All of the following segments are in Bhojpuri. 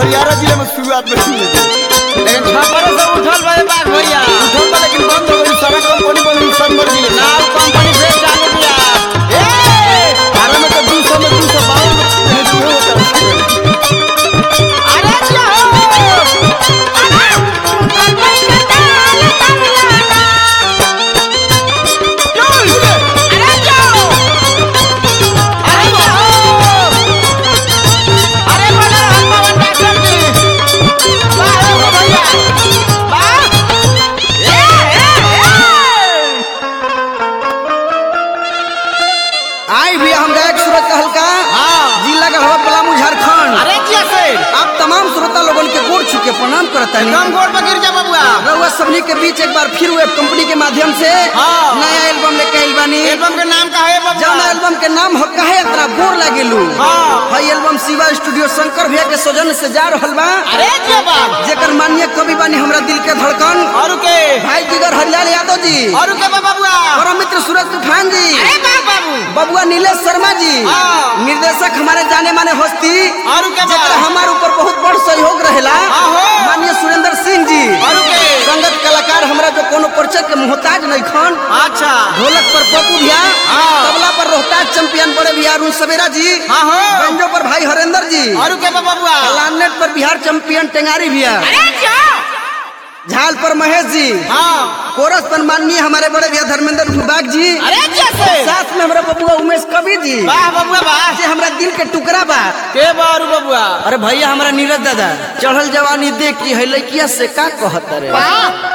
अरियारा जिले में शुरुआत में सुने थे लेकिन छपरे से उठल भाई बाघ भैया उठल बा लेकिन बंद हो गई सारा कंपनी बंद हुई सब मर जिले नाव कंपनी फिर चालू किया ए अरे में तो 200 में 252 में भेजी हो अरे जाओ अरे जाओ अरे जाओ अरे बड़ा हम पवन डॉक्टर जी वाह हो भैया वाह ए ए आई भी हम गायक सूरज का हल्का हां जिला गढ़वा पलामू झारखंड अरे जैसे आप तमाम श्रोता लोगन के गोड़ छू के प्रणाम करता कम गोड़ पर गिर जा बबुआ रउआ सबनी के बीच एक बार फिर वेब कंपनी के माध्यम से हाँ। नया एल्बम लेके आइल बानी एल्बम के नाम का है बबुआ जौन एल्बम के नाम हो काहे इतना गोर लागेलू हाँ। हई एल्बम शिवा स्टूडियो शंकर भैया के सौजन्य से जा रहल बा अरे क्या बात जेकर माननीय कवि बानी हमरा दिल के धड़कन और के भाई जिगर हरिलाल यादव जी और के बा बबुआ परम मित्र सूरज तूफान जी अरे बा बाबू बबुआ नीलेश शर्मा जी हाँ। निर्देशक हमारे जाने माने हस्ती और के बा जेकर हमारे ऊपर बहुत बड़ सहयोग रहेला आहो। माननीय सुरेंद्र सिंह जी और के संगत कलाकार हमरा जो कोनो परिचय के मोहताज नहीं खन अच्छा ढोलक पर पप्पू भैया हाँ। तबला पर रोहताज चैंपियन बड़े भैया अरुण सवेरा जी हाँ हो बैंजो पर भाई हरेंद्र जी और के बा बबुआ लालनेट पर बिहार चैंपियन टेंगारी भैया अरे जा झाल पर महेश जी हाँ कोरस पर माननीय हमारे बड़े भैया धर्मेंद्र भूबाग जी अरे जैसे साथ में हमारा बबुआ उमेश कवि जी वाह बबुआ वाह जे हमरा दिल के टुकड़ा बा के बा और बबुआ अरे भैया हमारा नीरज दादा चढ़ल जवानी देख की है लड़किया से का कहत रे वाह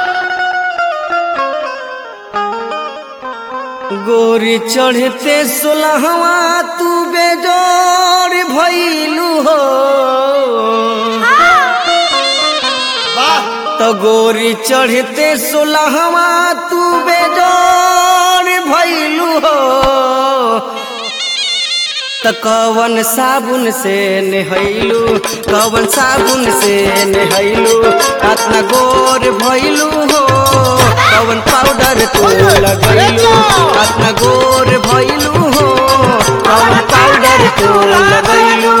गोरी चढ़ते सोलहवा तू बेजोर भइलू हो तो गोरी चढ़ते सोलहवा तू बेजोर भइलू हो त कवन साबुन से नहैलू कवन साबुन से नहैलू अतना गोर भइलू हो कवन पाउडर तू लगैलू अतना गोर भइलू हो कवन पाउडर तू लगैलू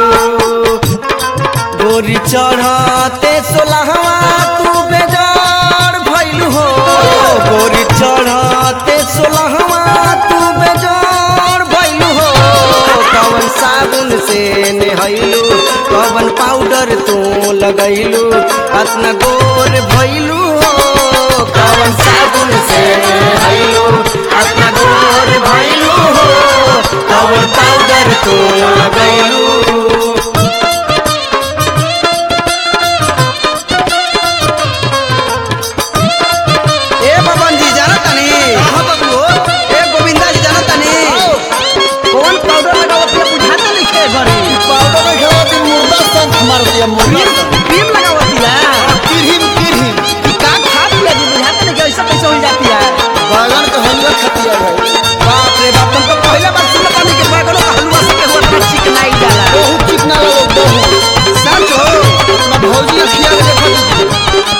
गोरी चढ़ते सोलहवा तू बेजार भइलू हो गोरी चढ़ते सोलहवा तू बेजार भइलू हो कवन साबुन से नहैलू कवन पाउडर तू लगैलू अतना गोर भइलू हो कवन साबुन से नहैलू अतना गोर भइलू हो कवन पाउडर तू लगैलू ए बबन जी जाना तनी हां बबलू ए गोविंदा जी जाना तनी कौन पाउडर लगावत है बुझाता नहीं के घरे पाउडर में खेलती मुर्दा संग मार दिया मुर्दा क्रीम क्रीम लगावत है किरहिम किरहिम का खा लिया जी बुझाता नहीं कैसे कैसे हो जाती है बैगन का हलवा खतिया भाई बाप रे बाप तुम तो पहले बार सुन पानी के बैगनों का हलवा से हुआ था चिकनाई जाला बहुत चिकना लगे बहुत सच हो अपना भौजी खिया के देखा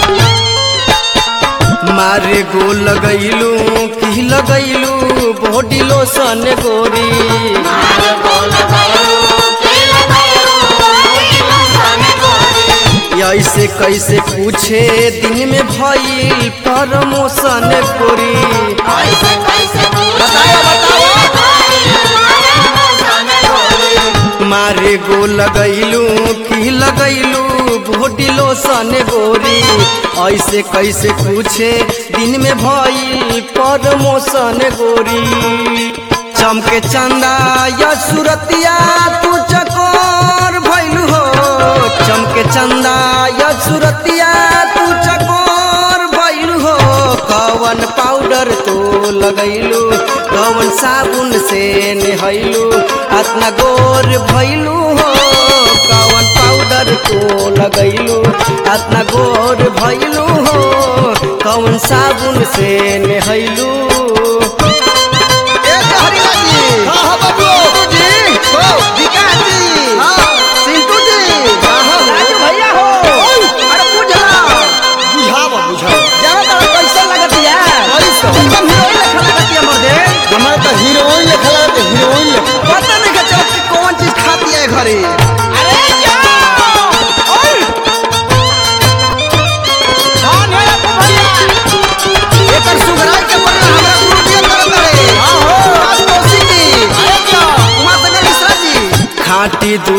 मारे गो लगैलू की लगैलू बॉडी लोशन गोरी ऐसे कैसे पूछे दिन में भइल प्रमोशन गोरी मारे गो लगैलू की लगैलू बॉडी लोशन गोरी ऐसे कैसे पूछे दिन में भइल प्रमोशन गोरी चमके चंदा या सुरतिया तू चकोर भइलू हो चमके चंदा या सुरतिया तू चकोर भइलू हो कवन पाउडर तो लगैलू कवन साबुन से नहैलू अतना गोर भइलू हो कवन पाउडर तो लगैलू अतना गोर भइलू हो कवन साबुन से नहैलू ए हरिला जी हां हां बाबू जी हो विकास जी हां सिंटू जी राजू भैया हो अरे बुझला बुझावा बुझावा जाना तारा कैसा लगत यार कैसा? एकदम हीरोइन लेखा लगत है मर्दे हमारे तो हीरोइन लिखा लगे हीरोइन लिखा पता नहीं का चलत कि कौन चीज खाती है घरे अरे जा ओए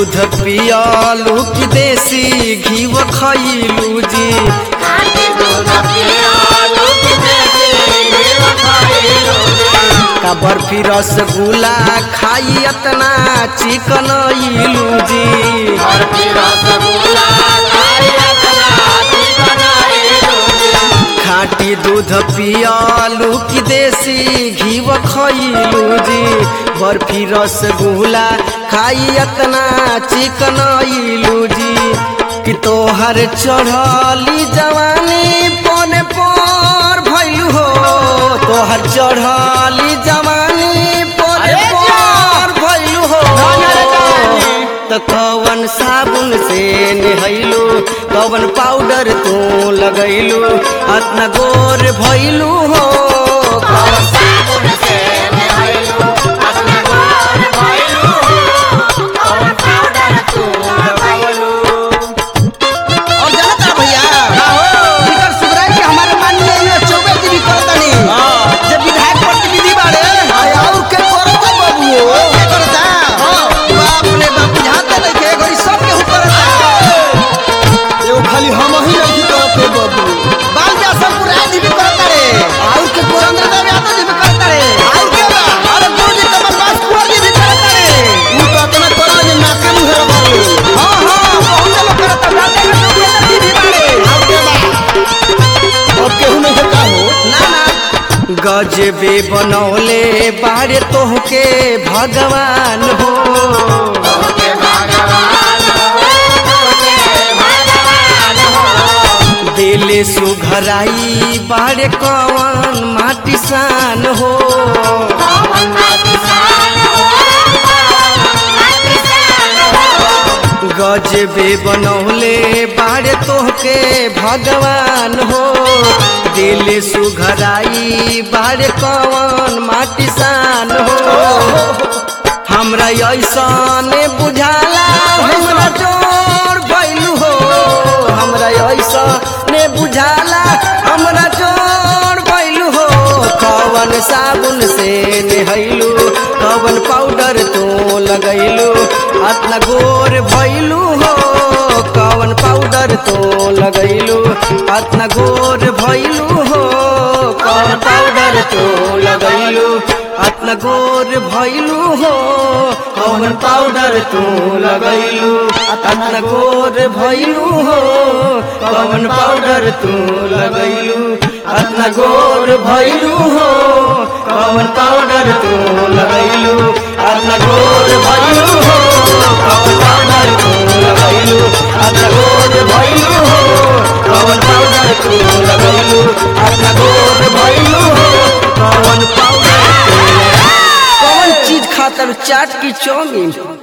दूध पियालू की देसी घीव खैलू जी का बर्फी रसगुल्ला खाई अतना चिकन इलू जी खाटी दूध पियालू की देसी घीव खैलू जी बर्फी रसगुल्ला खाई अतना चिकन इलू जी कि तोहर चढ़ली जवानी पने पर भैलू हो तोहर चढ़ली जवानी पने अरे पर भैलू हो अरे जानी। त कवन साबुन से नहैलू कवन पाउडर तू लगैलू अतना गोर भैलू हो और जानता भैया इधर सुधराई के हमारे माननीय ये चौबे जी भी करतनी जब विधायक प्रतिनिधि बाड़े और के करता बाबू के करता बाप रे बाप बुझाते नहीं के घड़ी सब के करता एगो खाली हम ही नहीं करते बाबू बाल जा सब पुराय जी भी करता रे और के पुरंदर देव यादव जी भी करता रे और के बा अरे गुरु जी कमल दास कुंवर जी भी करता रे तू तो अपना करा जे नाके मुहे बाबू हां हां बहुत लोग करता जाते हैं लोग ये जी भी बाड़े और के बा और केहू नहीं का हो ना ना गजबे बनौले बारे तोहके भगवान हो दिल सुघराई बारे कवन माटी सान हो गजबे बनौले बारे तोहके भगवान हो दिल सुघराई बारे कवन माटी सान हो हमरा ऐसन बुझाला हमरा जोर भैलू हो हमरा ऐसन बुझाला हमरा जोर भैलू हो कवन साबुन से नहैलू कवन पाउडर तू लगैलू अतना गोर भैलू हो कवन पाउडर तो लगैलू अतना गोर भैलू हो कवन पाउडर तो लगैलू अतना गोर भैलू हो कवन पाउडर तू लगैलू अतना गोर भैलू हो कवन पाउडर तू लगैलू अतना गोर भैलू हो कवन पाउडर तू लगैलू अतना गोर भैलू हो कवन पाउडर तू लगैलू अतना गोर भैलू हो कवन पाउडर तू लगैलू अतना गोर भैलू हो कवन पाउडर तू कौन चीज खातर चाट की चौमिन